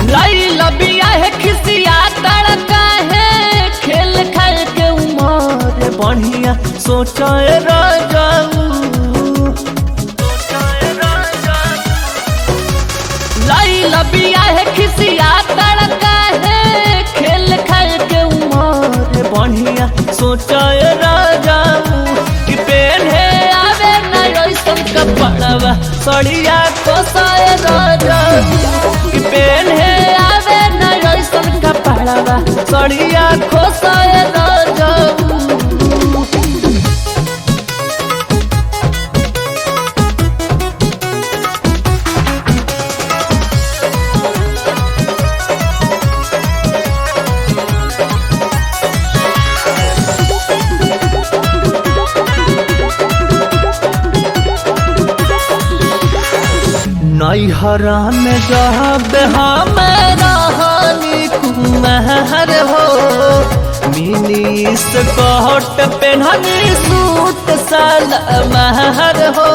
लाई लबिया है खिसिया तड़का है खेल खाए के उमर बढ़िया सोचाए राजाऊ लाई लबिया है खिसिया तड़का है खेल खाए के उमर बढ़िया सोचाए राजाऊ कि पेन है आवे न ऐसन कपड़वा सड़िया कोसाए राजाऊ कि पेन है आवे न ऐसन कपड़वा सड़िया खोसाए राजाऊ नैहरा में जब हम रहनी कुमार हो मिनी स्कर्ट पेन्हनी सूट सलमार हो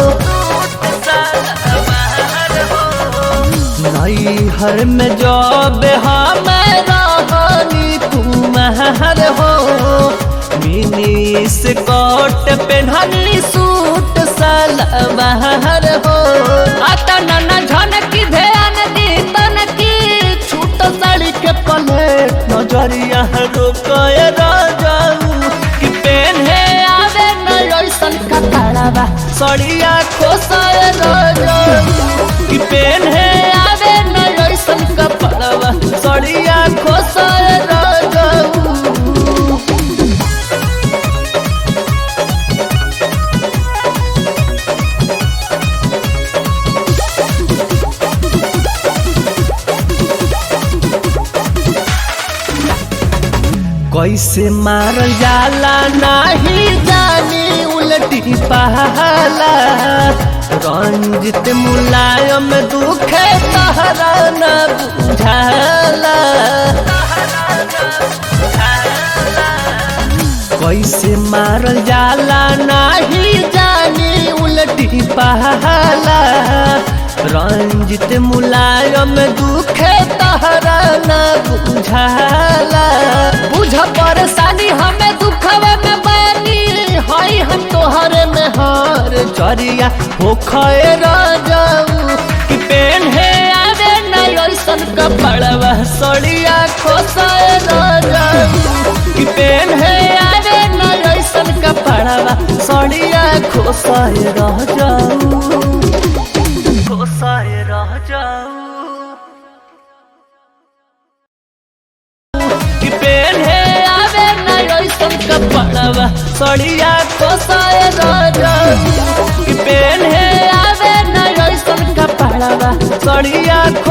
नैहर में जब हम रहनी कुमार हो मिनी स्कर्ट पेन्हनी सूट सलमार हो आता नना झनकी ध्यान दी तनकी छूट साड़ी के पलेट नजरिया रोकए राजाऊ कि पेन है आवे न ऐसन कपड़ावा सड़िया खोसाए राजाऊ कि पेन है आवे न ऐसन कपड़ावा सड़िया खोसाए राजाऊ कैसे मारल जाला नाही जानी उलटी पहला रंजित मुलायम दुखे तहरा न बुझाला कैसे मारल जाला नाही जानी उलटी पहला रंजित मुलायम दुखे तहरा न बुझाला बुझ परेशानी हमें दुखवे में बैनी हई हम तोहरे में हार चरिया हो खए राजाऊ कि पेन है आवे न ऐसन कपड़वा सड़िया खोसाए राजाऊ कि पेन है आवे न ऐसन कपड़वा सड़िया खोसाए राजाऊ खोसाए राजाऊ कि पेन है आवे न ऐसन कपड़वा सड़िया खोसाए राजाऊ कि पेन है आवे न ऐसन कपड़वा सड़िया